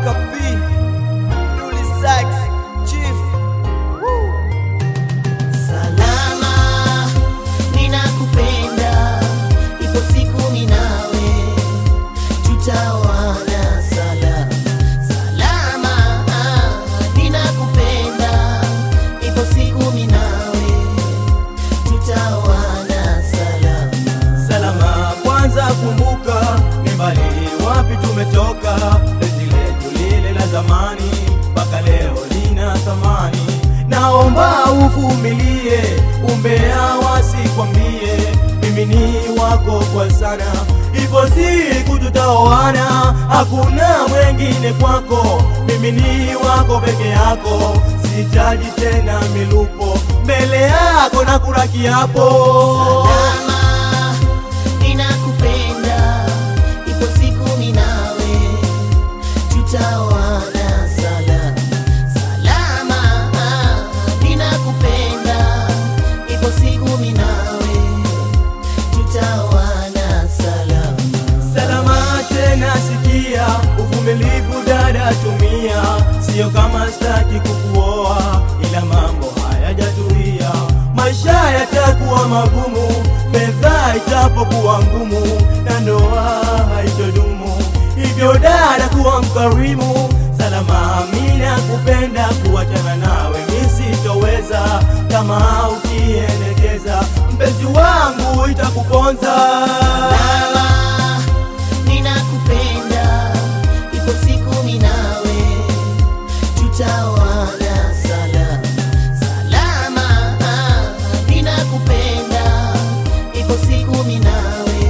Baraka P, Dully Sax, Chief. Woo. Salama, ninakupenda, ipo siku mimi nawe tutaoana. Salama, salama, ninakupenda, ipo siku mimi nawe tutaoana. Salama. Salama kwanza, kumbuka ni mbali wapi tumetoka, penzi letu lile la zamani mpaka leo lina thamani. Naomba uvumilie, umbea wasikwambie, mimi ni wako kwa sana, ipo siku tutaoana, hakuna mwengine kwako, mimi ni wako peke yako, sitaji tena milupo mbele yako na kula kiapo. Salama, ninakupenda, ipo siku mimi nawe tutaoana. Salama, salama, ninakupenda, ipo siku mimi nawe tutaoana. Salama. Salama tena sikia, uvumilivu dada tumia, sio kama staki kukuoa, ila mambo hayajatulia, maisha yatakuwa magumu, fedha itapokuwa ngumu, na ndoa haitodumu, hivyo dada kuwa mkarimu. Salama, mimi nakupenda, kuachana nawe mimi sitoweza, kama ukiendekeza mpenzi wangu itakuponza. Salama, ninakupenda, ipo siku mimi nawe tutaoana. Salama, salama, ninakupenda, ipo siku mimi nawe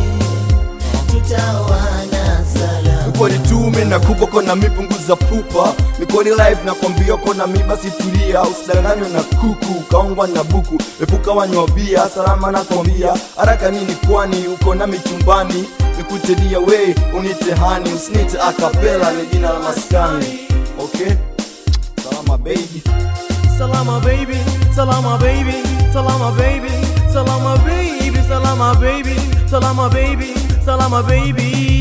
tutaoana. Salama. Mikoni tume na kupo kona mipunguza pupa Mikoni live na kwambia kona mi basi tulia Usidanganywe na kuku kaongwa na buku Epuka wanywa bia salama na kwambia Haraka nini kwani uko na michumbani Nikutedia we unite hani Usinite akapela ni jina la maskani Okay Salama baby Salama baby, salama baby, salama baby, salama baby, salama baby, salama baby, salama baby.